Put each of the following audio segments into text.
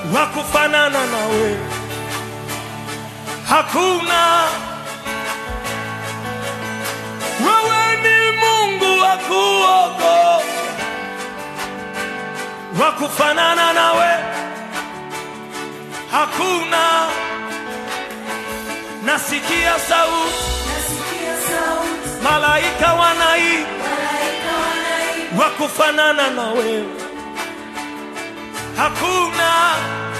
wa kufanana na wewe, hakuna. Wewe ni Mungu wa kuokoa, wa kufanana na wewe, hakuna. Nasikia sauti, Nasikia sauti, malaika wanaimba, malaika wanaimba, wa kufanana na wewe, hakuna.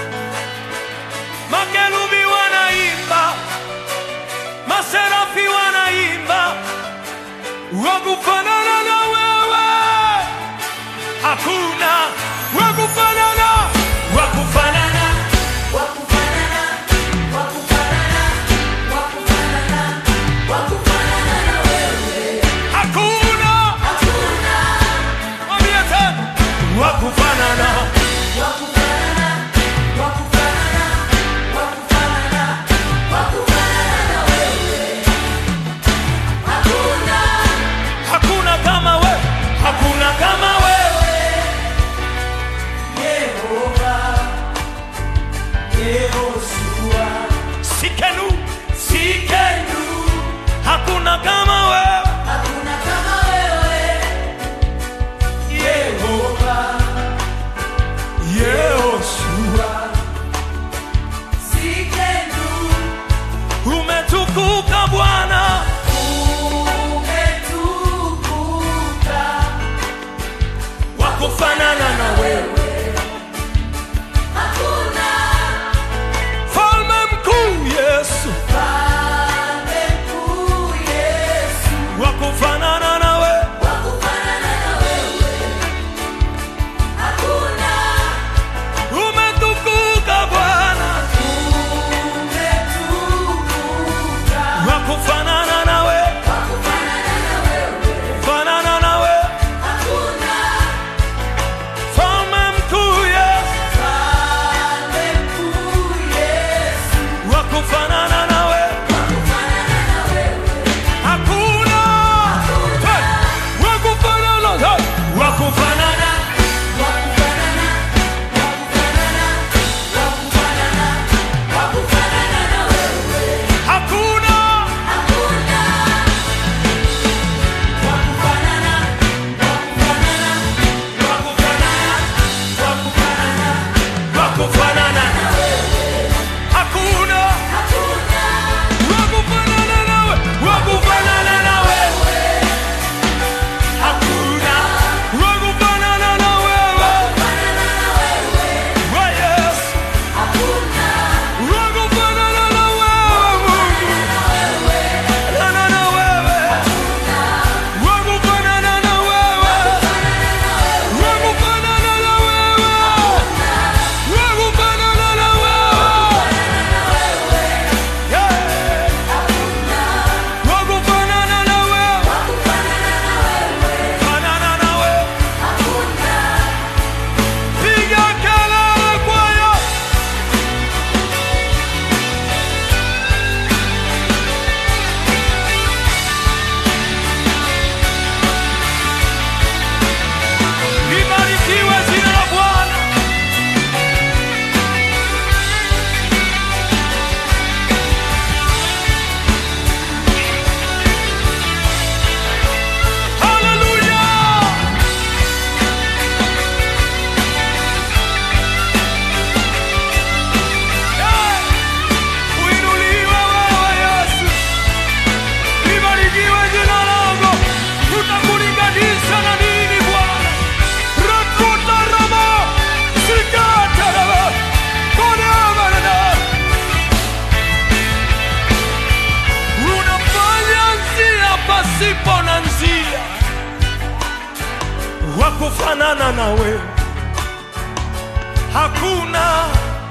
Makerubi wanaimba, maserafi wanaimba, wa kufanana na wewe, hakuna. Wa kufanana, wa kufanana, wakufanana, wakufanana, wakufanana, wakufanana na wewe. hakuna. Hakuna Mwambie tena, wa kufanana, wakufanana, wakufanana, wakufanana, wakufanana na wewe. Hakuna hakuna kama wewe, hakuna kama wewe. Yehova, Yehoshua, Sikenu, sikenu, hakuna kama wewe. hakuna kama wewe. Yehova, Yehoshua, Sikenu, umetukuka Bwana, umetukuka wa kufanana na wewe, Hakuna falme mkuu Yesu, Mfalme mkuu Yesu, wa kufanana na wewe, wa kufanana na wewe. Hakuna umetukuka Bwana, umetukuka wa kufanana na wewe, wa kufanana na wewe. fanana na wewe, Hakuna falme mkuu Yesu, Mfalme mkuu Yesu, wa kufanana na wewe. wa kufanana na wewe. Hakuna Hey! wa kufanana, hey! wa kufanana, Wa kufanana, wa kufanana, wa kufanana, wa kufanana na wewe. hakuna Hakuna wa kufanana, wa kufanana, wa kufanana, wa kufanana wa kufanana, na wewe. hakuna Hakuna wa kufanana nawe, wa kufanana na wewe, hakuna wa kufanana na wewe, kufanana na wewe. wa Yesu, Hakuna wa kufanana na wewe, Mungu, na wewe. fanana na wewe, wa kufanana na wewe, wa kufanana na wewe, wa kufanana na wewe, yeah. wa kufanana na wewe, fanana na wewe, piga kelele kwa Yesu. Libarikiwe jina la Bwana. Haleluya! Yeah! Uinuliwe wewe Yesu. Libarikiwe jina lako. Tutakulinganisha na nini Bwana? Rakuta rama, sikata rama, konama rama. Unafanya njia pasipo na njia, wa kufanana na wewe hakuna.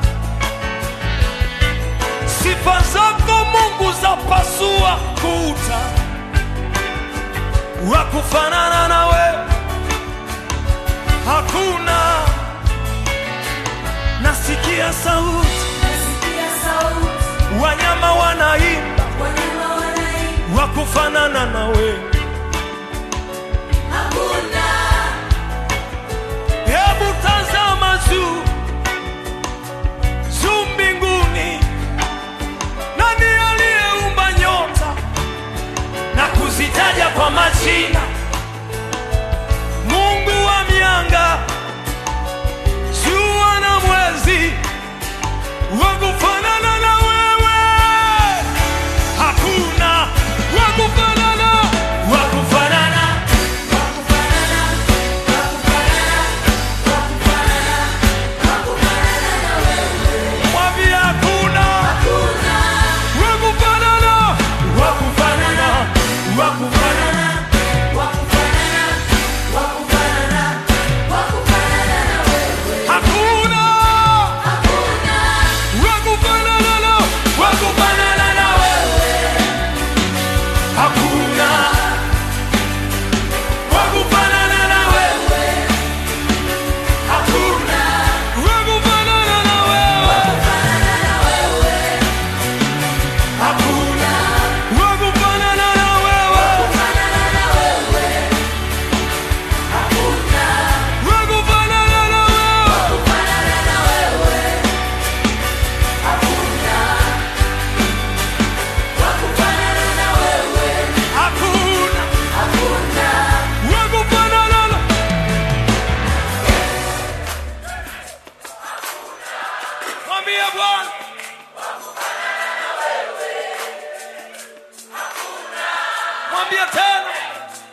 Sifa zako Mungu za pasua kuta, wa kufanana na wewe hakuna. Nasikia sauti, Nasikia sauti, wanyama wanaimba, wanyama wanaimba. wa kufanana na wewe Hakuna Hebu tazama juu,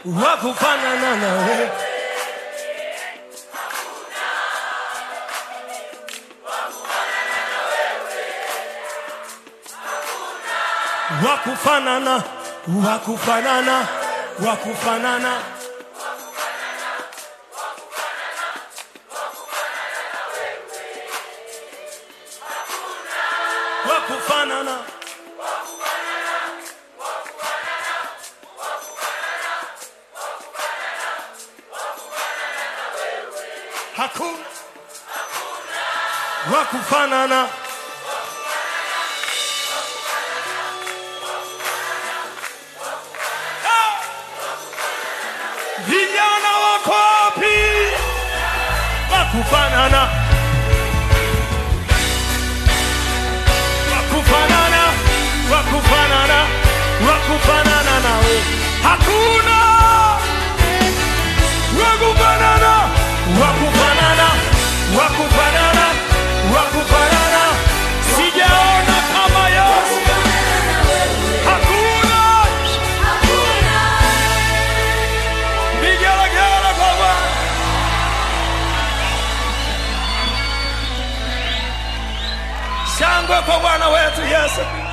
wa kufanana na wewe wa kufanana wa kufanana wa kufanana wa kufanana hakuna wa kufanana Ah! vijana wako wapi wa kufanana wa kufanana wa kufanana wa kufanana nawe hakuna wa kufanana wa kufanana wa kufanana wa kufanana sijaona kama Yesu hakuna vigelegele kwa Bwana shangwe kwa Bwana wetu Yesu